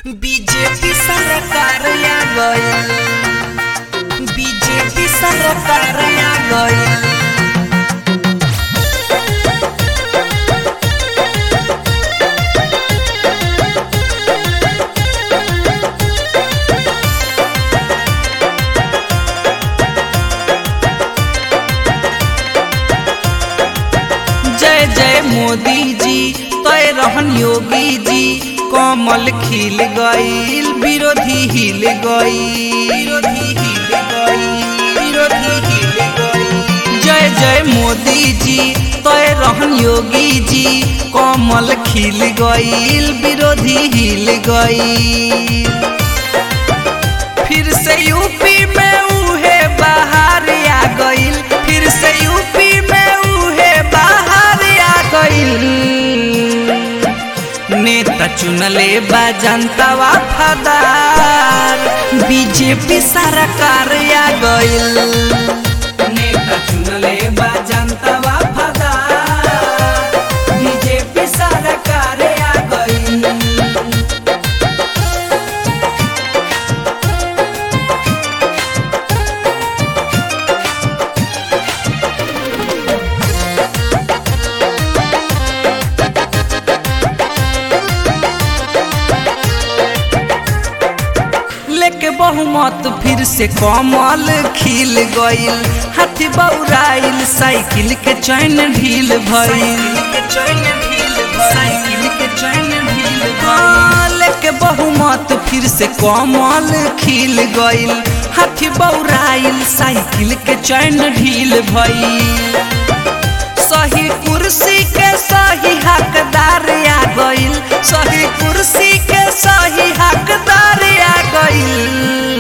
BJP सरकार आ गई बीजेपी सरकार आ गई जय जय मोदी जी तय रहन योगी जी कमल खिल गईल विरोधी हिल गई विरोधी हिल गई विरोधी हिल गई जय जय मोदी जी तय रहन योगी जी कमल खिल गईल विरोधी हिल गई फिर से यूपी में उहे बाहर आ गईल फिर से यूपी में उहे बाहर आ गईल नेता चुनले बा जनता वफादार बीजेपी सरकार आ गईल नेता चुनले बा जनता वफादार बीजेपी सरकार आ गईल लेके बहुमत फिर से कमल खिल गईल हाथी बौराइल साइकिल के चैन ढील भइल साइकिल के चैन ढील हाँ, लेके बहुमत फिर से कमल खिल गईल हाथी बौराइल साइकिल के चैन ढील भइल सही कुर्सी के सही हकदार आ गईल सही कुर्सी के सही हकदार आ गईल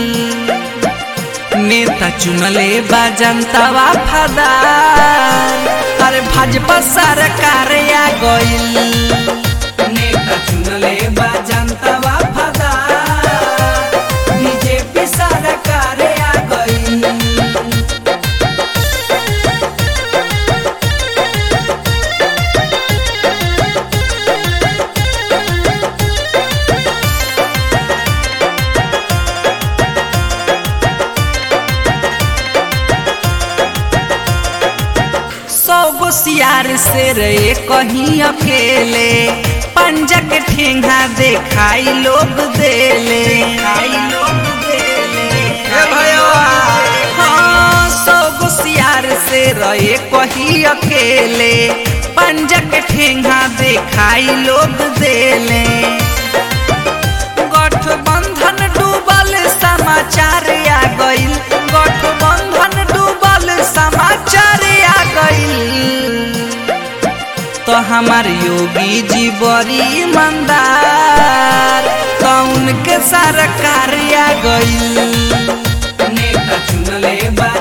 नेता चुनले बा जनता वफादार अरे भाजपा सरकार आ गईल नेता चुनले बा जनता वफादार बीजेपी सरकार आ गईल सौ गो सियार से रे कहीं अकेले पंजा के ठेंगा देखाई लोग देले खाई लोग देले हाँ सौ गो सियार से रहे कहीं अकेले पंजा के ठेंगा देखाई लोग देले गठबंधन डूबल समाचार आ गईल गठबंधन डूबल समाचार आ गईल तो हमार योगी जी बड़ी ईमानदार कौन के सरकार आ गईल नेता चुनले बा